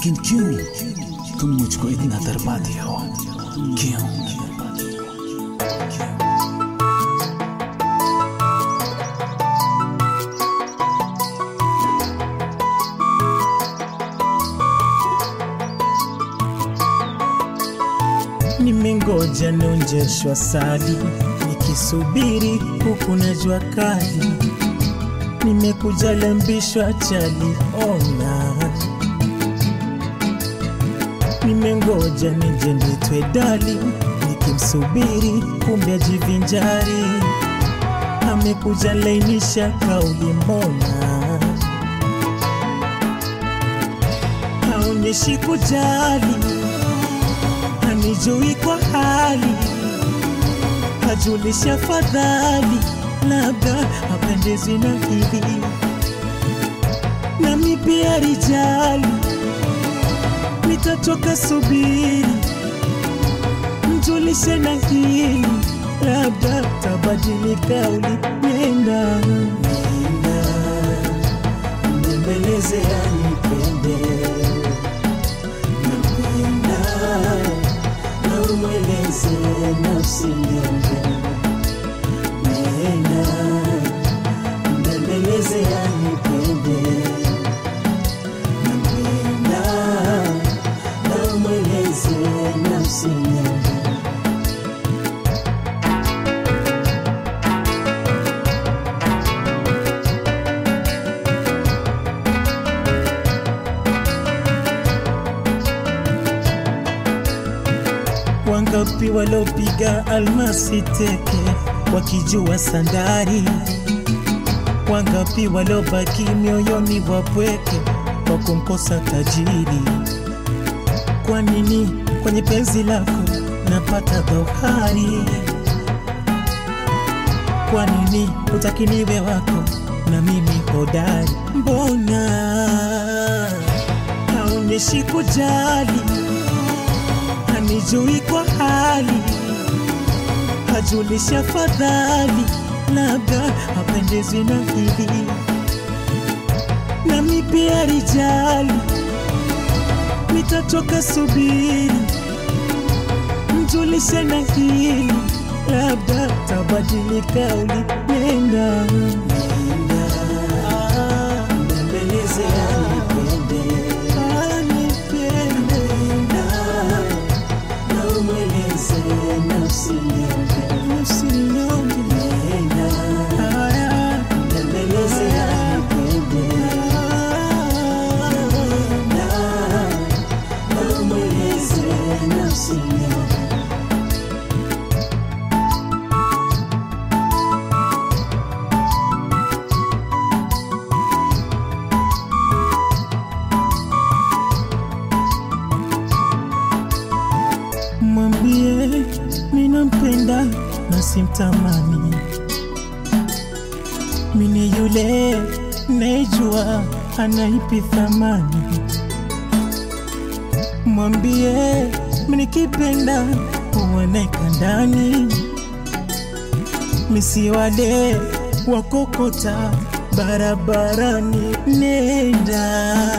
लेकिन क्यों तुम मुझको इतना दरपाते हो क्यों Nimengoja nonjeshwa sali, nikisubiri huku na jua kali. Nimekuja lambishwa chali, ona. Nimengoja nije nitwe dali, nikimsubiri kumbe ajivinjari. Amekuja lainisha kauli, mbona haonyeshi kujali hanijui kwa hali, hajulisha fadhali, labda hapendezwi na hili, nami pia rijali, nitatoka subiri, mjulishe na hili, labda tabadili kauli, nenda nenda, mbembeleze anipende napenda na umweleze nafsi yangu, nenda mbembeleze anipende, napenda na umweleze nafsi yangu. Wangapi walopiga almasi teke wakijua sandari? Wangapi walobaki mioyoni wapweke kwa kumkosa tajiri? Kwa nini kwenye penzi lako napata dhohari? Kwa nini utakiniwe wako na mimi hodari? Mbona haonyeshi kujali hanijui kwa hali, hajulisha fadhali, labda hapendezwi na hili, nami pia rijali, nitatoka subiri, mjulishe na hili, labda tabadili kauli, nenda nenda, ah, mbembeleze anipende, anipende na umweleze nafsi yangu, nafsi yangu, nenda haya, mbembeleze anipende, nenda na umweleze nafsi yangu. mwambie minampenda na simtamani, mini yule naijua anaipi thamani. Mwambie mnikipenda uoneka ndani, misi wale wakokota barabarani. Nenda